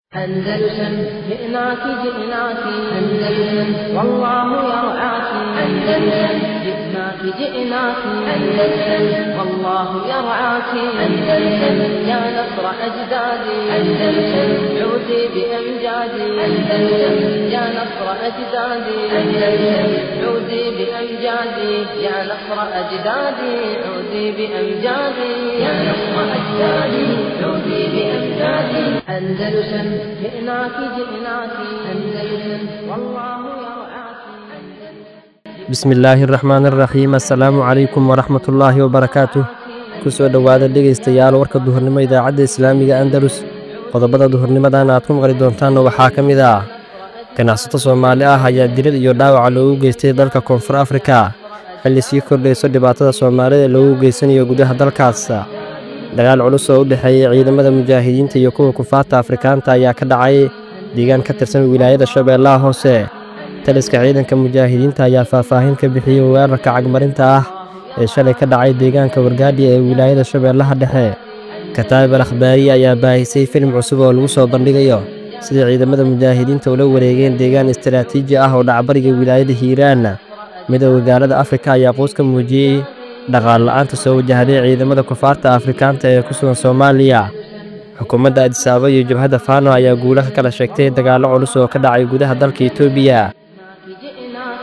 أندلسن جئناك جئناك أندلسن والله يرعاك أندلسن جئناك جئناك أندلسن والله يرعاك أندلسن يا نصر أجدادي أندلسن عودي بأمجادي أندلسن يا نصر أجدادي أندلسن عودي بأمجادي يا نصر أجدادي عودي بأمجادي يا نصر أجدادي عودي بأمجادي أندلسن جئناك جئناك أندلسن والله يرعاك bismi illaahi araxmaan araxiim assalaamu calaykum waraxmatullaahi wabarakaatuh ku soo dhowaada dhegaystayaal warka duhurnimo idaacadda islaamiga andalus qodobada duhurnimadan aad ku maqli doontaanna waxaa ka mid ah ganacsato soomaali ah ayaa dilad iyo dhaawaca loogu geystay dalka koonfur afrika xilli sii kordhayso dhibaatada soomaalida loogu geysanayo gudaha dalkaas dagaal culus oo u dhexeeyey ciidamada mujaahidiinta iyo kuwa kufaarta afrikaanta ayaa ka dhacay deegaan ka tirsan wilaayada shabeellaha hoose taliska ciidanka mujaahidiinta ayaa faahfaahin ka bixiyey weerarka cagmarinta ah ee shalay ka dhacay deegaanka wargaadhi ee wilaayada shabeellaha dhexe kataab al akhbaariye ayaa baahisay filim cusub oo lagu soo bandhigayo sidai ciidamada mujaahidiinta ula wareegeen deegaan istaraatiiji ah oo dhacbariga wilaayada hiiraan midooda gaalada afrika ayaa quus ka muujiyey dhaqaal la'aanta soo wajahday ciidamada kufaarta afrikaanta ee ku sugan soomaaliya xukuumadda adisaaba iyo jabhadda faano ayaa guula ka kala sheegtay dagaallo culus oo ka dhacay gudaha dalka etoobiya جئناك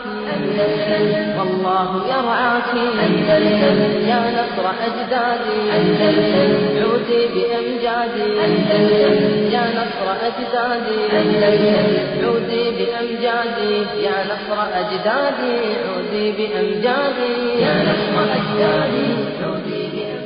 أندلسن والله يرعاك أندلسن يا نصر أجدادي أندلسن عودي بأمجادي أندلسن يا نصر أجدادي أندلسن عودي بأمجادي يا نصر أجدادي عودي بأمجادي يا نصر أجدادي عودي بأمجادي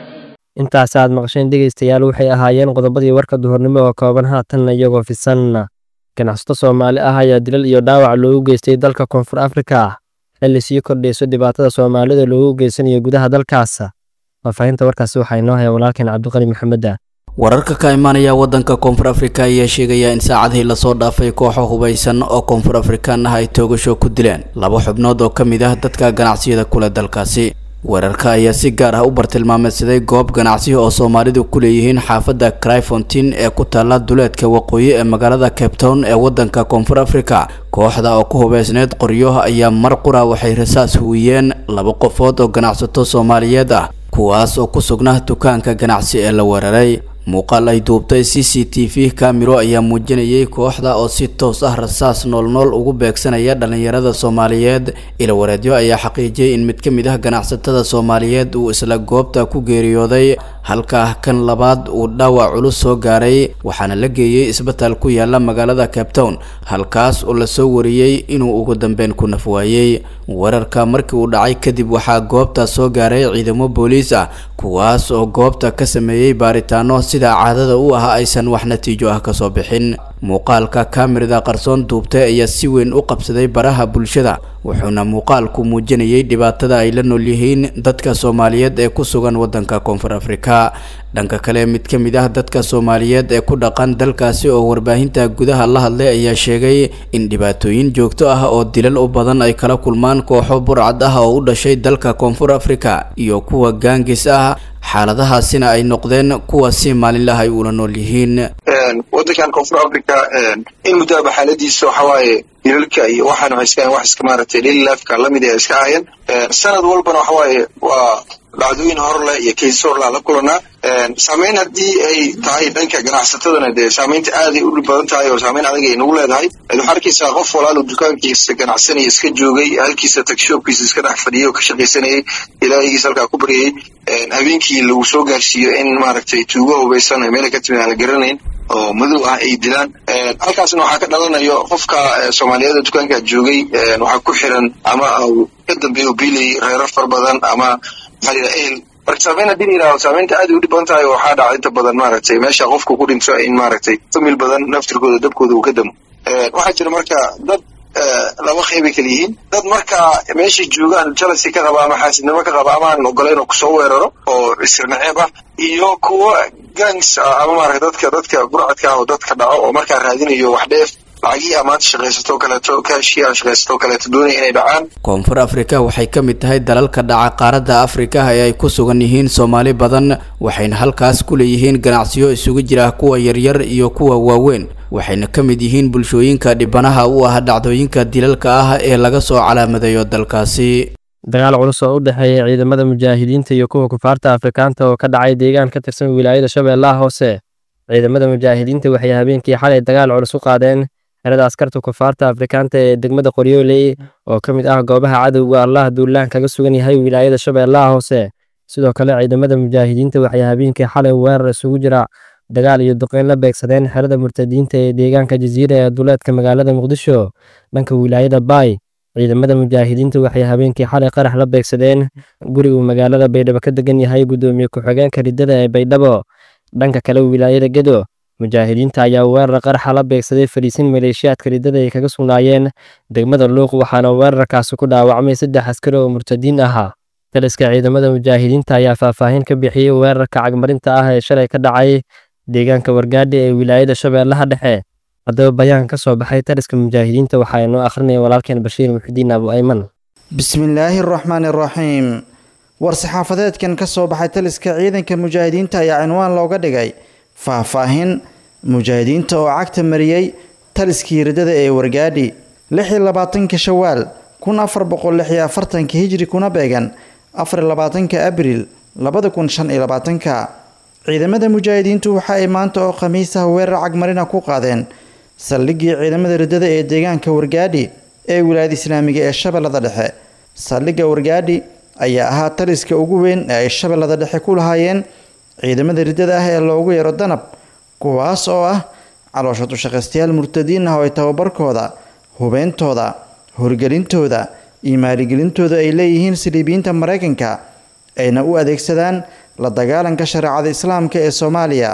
intaas aad maqasheen dhegaystayaal waxay ahaayeen qodobadii warka duhurnimo oo kooban haatanna iyagoo fisan ganacsato soomaali ah ayaa dilal iyo dhaawac loogu geystay dalka koonfur afrika xilli sii kordhayso dhibaatada soomaalida loogu geysanayo gudaha dalkaas faahfaahinta warkaasi waxaa inoo haya walaalkeen cabdiqani maxameda wararka ka imaanaya wadanka koonfur afrika ayaa sheegaya in saacadihii lasoo dhaafay kooxo hubaysan oo koonfur afrikaan ah ay toogasho ku dileen laba xubnood oo ka mid ah dadka ganacsiyada kule dalkaasi weerarka ayaa si gaar ah u bartilmaameysaday goob ganacsi oo soomaalidu ku leeyihiin xaafadda cryfontin ee ku taala duleedka waqooyi ee magaalada cape town ee wadanka koonfur africa kooxda oo ku hubeysneyd qoryo ayaa mar qura waxay rasaas huwiyeen laba qofood oo ganacsato soomaaliyeed ah kuwaas oo ku sugnaa dukaanka ganacsi ee la weeraray muuqaal ay duubtay c c t v kamiro ayaa muujinayay kooxda oo si toos ah rasaas noolnool ugu beegsanaya dhallinyarada soomaaliyeed ilawareedyo ayaa xaqiijiyey in mid ka mid ah ganacsatada soomaaliyeed uu isla goobta ku geeriyooday halka kan labaad uu dhaawac culus soo gaaray waxaana la geeyey isbitaal ku yaala magaalada cape town halkaas oo lasoo wariyey inuu ugu dambeyn ku nafwaayey weerarka markii uu dhacay kadib waxaa goobta soo gaaray ciidamo booliis ah kuwaas oo goobta ka sameeyey baaritaano sida caadada u ah aysan wax natiijo ah kasoo bixin muuqaalka kaamirada qarsoon duubtay ayaa si weyn u qabsaday baraha bulshada wuxuuna muuqaalku muujinayay dhibaatada ay la nool yihiin dadka soomaaliyeed ee ku sugan wadanka koonfur afrika dhanka kale mid ka mid ah dadka soomaaliyeed ee ku dhaqan dalkaasi oo warbaahinta gudaha la hadlay ayaa sheegay in dhibaatooyin joogto ah oo dilal u badan ay kala kulmaan kooxo burcad ah oo u dhashay dalka koonfur afrika iyo kuwa gaangis ah xaaladahaasina ay noqdeen kuwa si maalinlah ay ula nool yihiin wadankan koonfur africa in muddoaba xaaladiisa waxawaaye dilalka iyo waxaan waxay iska wax iska maaragtay daily lifeka lamid ay iska ahayeen sanad walbana waxawaaye waa dhacdooyin horleh iyo kays horleh la kulanaa saameyn haddii ay tahay dhanka ganacsatadana dee saameynta aaday u dhib badan tahay oo saameyn adag ay nagu leedahay waxaa arkaysaa qof walaalo dukaankiisa ganacsanaya iska joogay halkiisa tagshoobkiisa iska dhex fadhiyay oo ka shaqaysanayay ilaahigiisa halkaa ku baryayay habeenkii lagu soo gaarsiiyo in maaragtay tuugo hubaysan meela ka timi aan la garanayn oo madow ah ay dilaan halkaasna waxaa ka dhalanayo qofka soomaaliyeed dukaankaa joogay waxaa ku xiran ama ka dambeeya biilay reero far badan ama maxaa la ehel marka saameyn haddii la yidhahdo saameynta aad ay u dhib badan tahay waxaa dhaca inta badan maaragtay meesha qofku ku dhinto in maaragtay famil badan naftirkooda dabkooda uu ka damo waxaa jira marka dad laba qeybay kala yihiin dad markaa meeshay joogaan jalasi ka qaba ama xaasidnimo ka qaba ama aan ogolayn oo kusoo weeraro oo isirnaceeb ah iyo kuwo gangs ah ama maarata dadka dadka burcadka ah oo dadka dhaco oo markaa raadinayo wax dheef lacagihii amaanta shaqaysatoo kaleeto kaashii aan shaqaysatoo kaleeto doonaya inay dhacaan koonfur afrika waxay ka mid tahay dalalka dhaca qaaradda afrika ee ay ku sugan yihiin soomaali badan waxayna halkaas ku leeyihiin ganacsiyo isugu jira kuwa yaryar iyo kuwa waaweyn waxayna ka mid yihiin bulshooyinka dhibanaha u ah dhacdooyinka dilalka ah ee laga soo calaamadeeyo dalkaasi dagaal culus oo u dhexeeya ciidamada mujaahidiinta iyo kuwa kufaarta afrikaanta oo ka dhacay deegaan ka tirsan wilaayada shabeellaha hoose ciidamada mujaahidiinta waxay habeenkii xalay dagaal culus u qaadeen xerada askarta kufaarta afrikaanta ee degmada qoryooley oo ka mid ah goobaha cadowga allah duulaan kaga sugan yahay wilaayada shabeellaha hoose sidoo kale ciidamada mujaahidiinta waxay habeenkii xalay weerar isugu jira dagaal iyo duqeyn la beegsadeen xerada murtadiinta ee deegaanka jasiira ee duleedka magaalada muqdisho dhanka wilaayada baay ciidamada mujaahidiinta waxay habeenkii xalay qarax la beegsadeen gurigu magaalada baydhabo ka degan yahay guddoomiye ku-xigeenka riddada ee baydhabo dhanka kale wilaayada gedo mujaahidiinta ayaa weerar qaraxa la beegsaday fariisin maleeshiyaadka riddada ay kaga sugnaayeen degmada luuq waxaana weerarkaasi ku dhaawacmay saddex askari oo murtadiin ahaa taliska ciidamada mujaahidiinta ayaa faahfaahin ka bixiyey weerarka cagmarinta ah ee shalay ka dhacay deegaanka wargaadhi ee wilaayada shabeellaha dhexe haddaba bayaan ka soo baxay taliska mujaahidiinta waxaa inoo akhrinaya walaalkeen bashiir muxidiin abu ayman bismillaahi araxmaani araxiim war-saxaafadeedkan ka soo baxay taliska ciidanka mujaahidiinta ayaa cinwaan looga dhigay faahfaahin mujaahidiinta oo cagta mariyey taliskii riddada ee wargaadhi lix iyo labaatanka shawaal kun afar boqol lix iyo afartanka hijri kuna beegan afar iyo labaatanka abriil labada kun shan iyo labaatanka ciidamada mujaahidiintu waxa ay maanta oo khamiis ah weerar cagmarina ku qaadeen saldhiggii ciidamada riddada ee deegaanka wargaadhi ee wilaayada islaamiga ee shabeellada dhexe saldhigga wargaadhi ayaa ahaa taliska ugu weyn ee ay shabeellada dhexe ku lahaayeen ciidamada riddada ah ee loogu yeero danab kuwaas oo ah caloosha dushaqaystayaal murtadiin ah oo ay tababarkooda hubeyntooda horgelintooda iyo maaligelintooda ay leeyihiin saliibiyiinta maraykanka ayna u adeegsadaan la dagaalanka shareecada islaamka ee soomaaliya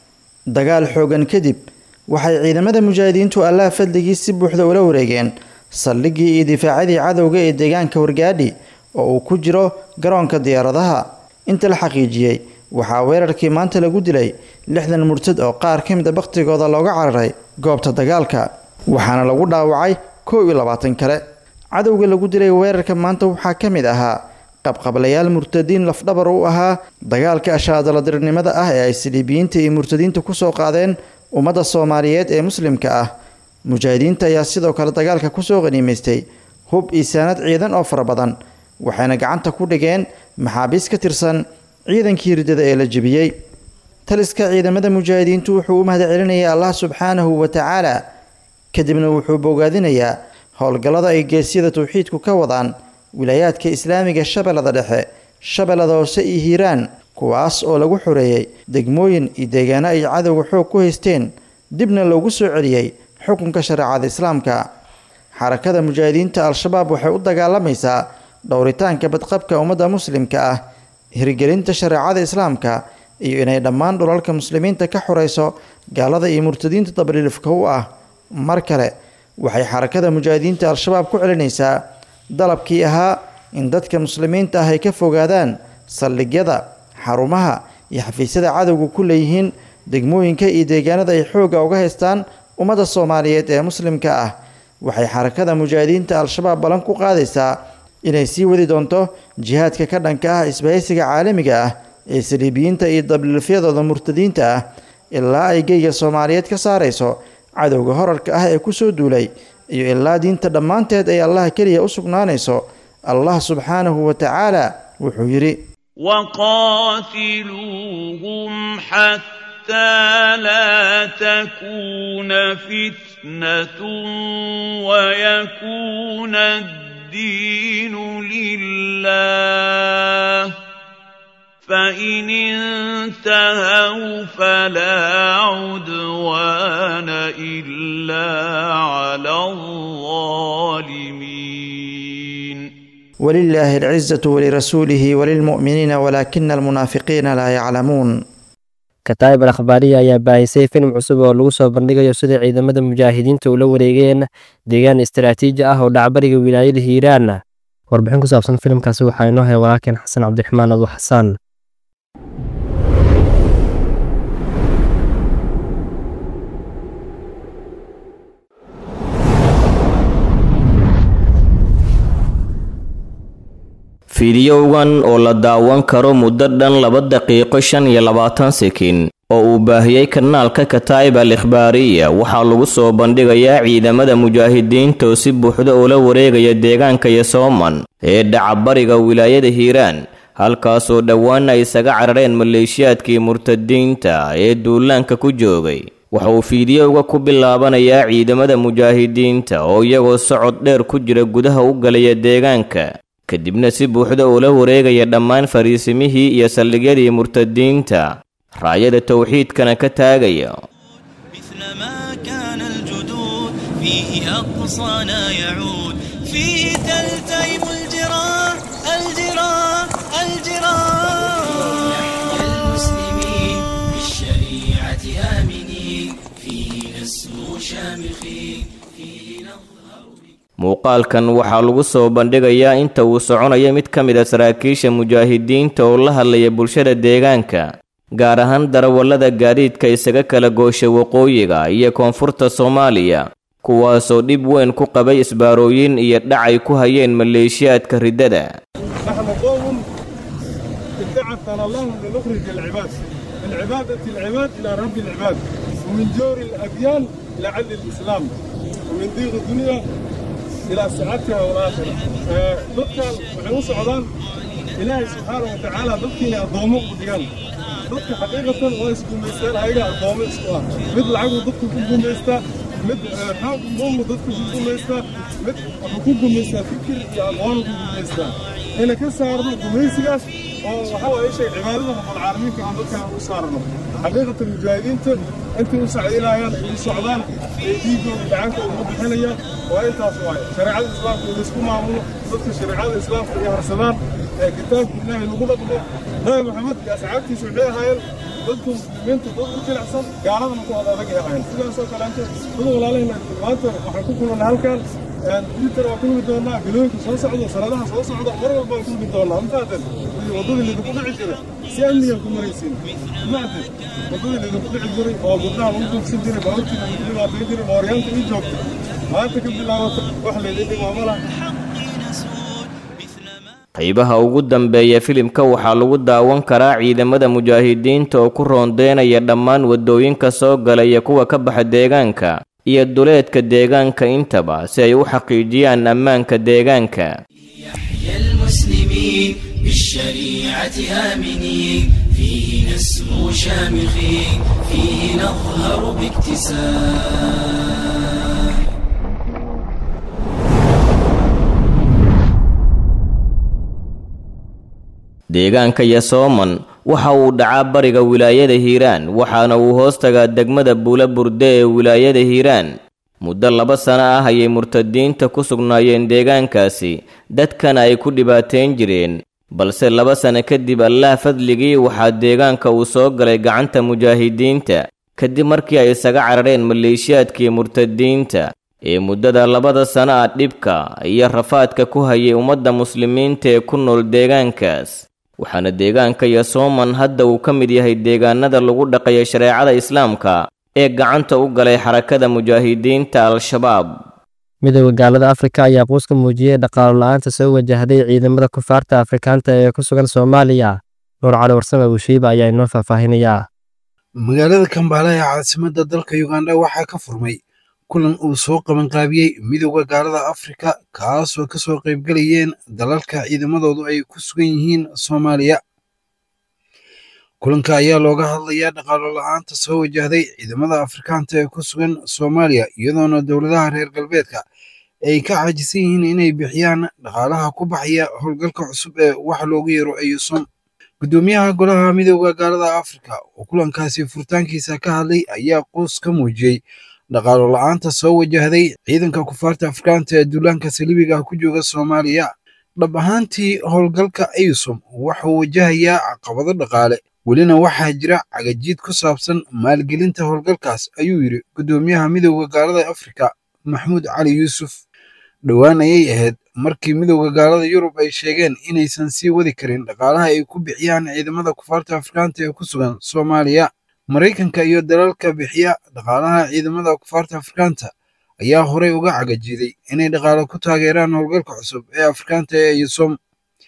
dagaal xoogan kadib waxay ciidamada mujaahidiintu allaha fadligii si buuxda ula wareegeen saldhiggii iyo difaacadii cadowga ee deegaanka wargaadhi oo uu ku jiro garoonka diyaaradaha inta la xaqiijiyey waxaa weerarkii maanta lagu dilay lixdan murtad oo qaar ka mid a bakhtigooda looga cararay goobta dagaalka waxaana lagu dhaawacay kow iyo labaatan kale cadowga lagu dilay weerarka maanta waxaa ka mid ahaa qabqablayaal murtadiin lafdhabar u ahaa dagaalka ashaadaladirnimada ah ee ay saliibiyiinta iyo murtadiinta kusoo qaadeen ummadda soomaaliyeed ee muslimka ah mujaahidiinta ayaa sidoo kale dagaalka kusoo qaniimaystay hub iyo saanad ciidan oo fara badan waxayna gacanta ku dhigeen maxaabiis ka tirsan ciidankii riddada ee la jebiyey taliska ciidamada mujaahidiintu wuxuu u mahad celinayay allah subxaanahu wa tacaala kadibna wuxuu bogaadinayaa howlgallada ay geesyada tawxiidku ka wadaan wilaayaadka islaamiga shabeellada dhexe shabeellada hoose iyo hiiraan kuwaas oo lagu xoreeyey degmooyin iyo deegaano ay cadowga xoog ku haysteen dibna loogu soo celiyey xukunka shareecada islaamka xarakada mujaahidiinta al-shabaab waxay u dagaalamaysaa dhowritaanka badqabka ummadda muslimka ah hirgelinta shareecada islaamka iyo inay dhammaan dhulalka muslimiinta ka xoreyso gaalada iyo murtadiinta dabliilifka u ah mar kale waxay xarakada mujaahidiinta al-shabaab ku celinaysaa dalabkii ahaa in dadka muslimiinta ah ay ka fogaadaan saldhigyada xarumaha iyo xafiisyada cadowga ku leeyihiin degmooyinka iyo deegaanada ay xoogga uga haystaan ummadda soomaaliyeed ee muslimka ah waxay xarakada mujaahidiinta al-shabaab ballan ku qaadaysaa inay sii wadi doonto jihaadka ka dhanka ah isbahaysiga caalamiga ah ee saliibiyiinta iyo dabliilfyadooda murtadiinta ah ilaa ay geyga soomaaliyeed ka saarayso cadowga horarka ah ee kusoo duulay iyo ilaa diinta dhammaanteed ay allaha keliya u sugnaanayso allah subxaanahu wa tacaala wuxuu yidhi وقاتلوهم حتى لا تكون فتنة ويكون الدين لله فإن انتهوا فلا عدوان إلا على الظالمين ولله العزة ولرسوله وللمؤمنين ولكن المنافقين لا يعلمون kataayib al akhbaariya ayaa baahisay filim cusub oo lagu soo bandhigayo sida ciidamada mujaahidiinta ula wareegeen deegaan istaraatiiji ah oo dhacbariga wilaayada hiiraan warbixin ku saabsan filimkaasi waxaa inoo haya walaalkeen xasan cabdiraxmaan adu xasaan fiidiyowgan oo la daawan karo muddo dhan laba daqiiqo shan iyo labaatan sekin oo uu baahiyey kanaalka kataa'ib al ikhbaariya waxaa lagu soo bandhigayaa ciidamada mujaahidiinta oo si buuxda ula wareegaya deegaanka yosooman ee dhacabariga wilaayada hiiraan halkaasoo dhowaan ay isaga carareen maleeshiyaadkii murtadiinta ee duulaanka ku joogay waxa uu fiidiyowga ku bilaabanayaa ciidamada mujaahidiinta oo iyagoo socod dheer ku jira gudaha u galaya deegaanka kadibna si buuxda ula wareegaya dhammaan fariisimihii iyo saldhigyadii murtadiinta raayada towxiidkana ka taagaya مثلما كان الجدود فيه أقصانا يعود فيه تلتئم الجراح الجراح الجراح المسلمين بالشريعة آمنين فيه نسمو شامخين فيه نظهر muuqaalkan waxaa lagu soo bandhigayaa inta uu soconayo mid ka mid a saraakiisha mujaahidiinta oo la hadlaya bulshada deegaanka gaar ahaan darawallada gaadiidka isaga kala goosha waqooyiga iyo koonfurta soomaaliya kuwaasoo dhib weyn ku qabay isbaarooyin iyo dhacay ku hayeen maleeshiyaadka riddada نحن قوم ابتعثنا الله لنخرج العباد من عبادة العباد إلى رب العباد ومن جور الأديان إلى عدل الإسلام ومن ضيق الدنيا إلى سعادتها والآخرة ضدك وحنو سعودان إلهي سبحانه وتعالى ضدك أضومه بديان ضدك حقيقة ويسكن ميستان هايقا أضومه إسكوا مثل عقل ضدك كنكم ميستا مثل حاق ضم ضدك كنكم ميستا مثل حقوقكم ميستا فكر يا أضوانكم ميستا هنا كسارنا قميسياس وحاول أي شيء عبادة رب العالمين كان ضدك وصارنا حقيقة المجاهدين أنت مساعدين هايان السعودان يجيبوا دعانك ومضحنيا وأنت أصواي شريعة الإسلام في الإسكو معمول ضدك شريعة الإسلام في هرسلان كتاب الله نقول لك نبي محمد يا سعادتي سعودية هايان dadku muslimiinta dad u jilicsan gaaladana ku wada adag yahayn sidaasoo kaleente dad walaalahayna maanta waxaan ku kulana halkan twitter waa kulmi doonaa galooyinka soo socda sanadaha soo socda mar walba waan kulmi doonaa mafaaden wadadii lidinku dhici jiray si amnigan ku maraysiin mafaaden wadadii lidinku dhici jiray oo gurdaha lagu duugsan jiray baaburtii lagu dhibaatayn jiray mooryaanta ii joogta maanta ka bilaabata wax laydin dhimaamo laha qaybaha ugu dambeeya filimka waxaa lagu daawan karaa ciidamada mujaahidiinta oo ku roondeynaya dhammaan waddooyinka soo galaya kuwa ka baxa deegaanka iyo duleedka deegaanka intaba si ay u xaqiijiyaan ammaanka deegaanka يحيى المسلمين بالشريعة آمنين فيه نسمو شامخين فيه نظهر باكتساب deegaanka yasooman waxa uu dhacaa bariga wilaayada hiiraan waxaana uu hoos tagaa degmada buula burde ee wilaayada hiiraan muddo laba sano ah ayay murtadiinta ku sugnaayeen deegaankaasi dadkana ay ku dhibaateyn jireen balse laba sano kadib allaah fadligii waxaa deegaanka uu soo galay gacanta mujaahidiinta kadib markii ay isaga carareen maleeshiyaadkii murtadiinta ee muddada labada sano ah dhibka iyo rafaadka ku hayay ummadda muslimiinta ee ku nool deegaankaas waxaana deegaanka yasooman hadda uu ka mid yahay deegaanada lagu dhaqayo shareecada islaamka ee gacanta u galay xarakada mujaahidiinta al-shabaab midooda gaalada afrika ayaa quus ka muujiyey dhaqaalo la-aanta soo wajahday ciidamada kufaarta afrikaanta ee ku sugan soomaaliya nuur cali warsame buushiiba ayaa inoo faahfaahinayaa magaalada kambaala ee caasimadda dalka uganda waxaa ka furmay kulan uu soo qabanqaabiyey midooda gaalada afrika kaasoo ka soo qaybgalayeen dalalka ciidamadoodu ay ku sugan yihiin soomaaliya kulanka ayaa looga hadlayaa dhaqaalo la-aanta soo wajahday ciidamada afrikaanta ee ku sugan soomaaliya iyadoona dowladaha reer galbeedka ay ka caajisan yihiin inay bixiyaan dhaqaalaha ku baxaya howlgalka cusub ee wax loogu yeero ayusom guddoomiyaha golaha midooda gaalada afrika oo kulankaasi furitaankiisa ka hadlay ayaa quus ka muujiyey dhaqaalo la-aanta soo wajahday ciidanka kufaarta afrikaanta ee duulaanka saliibiga ku jooga soomaaliya dhab ahaantii howlgalka ayusom wuxuu wajahayaa caqabado dhaqaale welina waxaa jira cagajiid ku saabsan maalgelinta howlgalkaas ayuu yidhi guddoomiyaha midooda gaalada afrika maxmuud cali yuusuf dhowaan ayay ahayd markii midooda gaalada yurub ay sheegeen inaysan sii wadi karin dhaqaalaha ay ku bixiyaan ciidamada kufaarta afrikaanta ee ku sugan soomaaliya maraykanka iyo dalalka bixiya dhaqaalaha ciidamada kufaarta afrikaanta ayaa horey uga cagajiiday inay dhaqaalo ku taageeraan howlgalka cusub ee afrikaanta ee yusom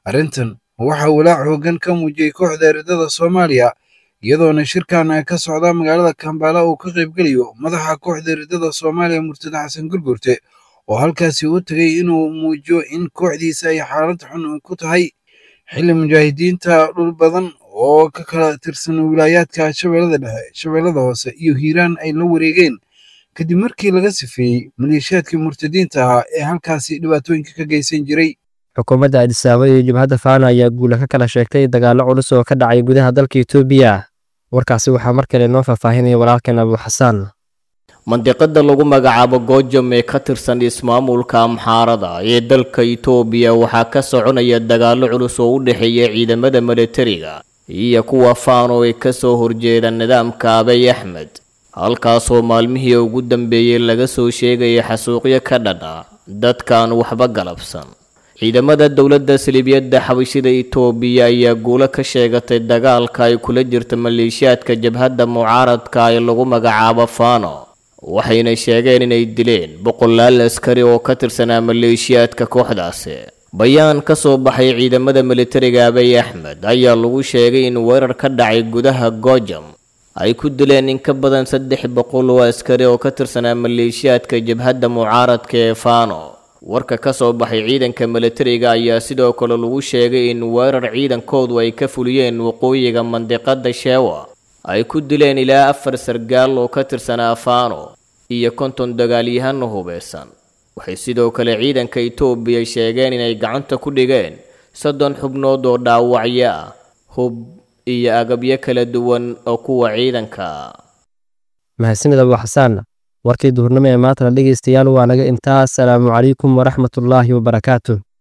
arrintan waxaa walaac hoggan ka muujiyey kooxda eridada soomaaliya iyadoona shirkan ka socda magaalada kambala uu ka qaybgelayo madaxa kooxda eridada soomaaliya murtada xasan gurgurte oo halkaasi u tegay inuu muujiyo in kooxdiisa ay xaalad xun ku tahay xilli mujaahidiinta dhul badan oo ka kala tirsan wilaayaadka shabeellada dhexe shabeellada hoose iyo hiiraan ay la wareegeen kadib markii laga sifeeyey maleeshiyaadkii murtadiinta ahaa ee halkaasi dhibaatooyinka ka geysan jiray xukuumadda adisaabo iyo jabhadda faana ayaa guula ka kala sheegtay dagaallo culus oo ka dhacay gudaha dalka etoobiya warkaasi waxaa mar kale noo faahfaahinaya walaalkeen abuuxasaan mandiqada lagu magacaabo goojam ee ka tirsan ismaamulka amxaarada ee dalka itoobiya waxaa ka soconaya dagaallo culus oo u dhexeeya ciidamada milatariga iyo kuwa faano ee kasoo horjeeda nidaamka abay axmed halkaasoo maalmihii ugu dambeeyey laga soo sheegaya xasuuqyo ka dhadha dadkaan waxba galabsan ciidamada dowladda saliibyadda xabashida itoobiya ayaa guulo ka sheegatay dagaalka ay kula jirta maleeshiyaadka jabhadda mucaaradka ee lagu magacaabo faano waxayna sheegeen inay dileen boqolaal askari oo ka tirsanaa maleeshiyaadka kooxdaasi bayaan ka soo baxay ciidamada militariga abay axmed ayaa lagu sheegay in weerar ka dhacay gudaha goojam ay ku dileen in ka badan saddex boqol oo askari oo ka tirsanaa maleeshiyaadka jabhadda mucaaradka ee faano warka ka soo baxay ciidanka militariga ayaa sidoo kale lagu sheegay in weerar ciidankoodu ay ka fuliyeen waqooyiga mandiqada sheewa ay ku dileen ilaa afar sargaal oo ka tirsanaa faano iyo konton dagaalyahano hubeysan waxay sidoo kale ciidanka itoobiya sheegeen inay gacanta ku dhigeen soddon xubnood oo dhaawacyo ah hub iyo agabyo kala duwan oo kuwa ciidanka mahadsanid abuuxasaan warkii duhurnimo ee maantana dhegaystayaal waa naga intaa asalaamu calaykum waraxmatullaahi wabarakaatu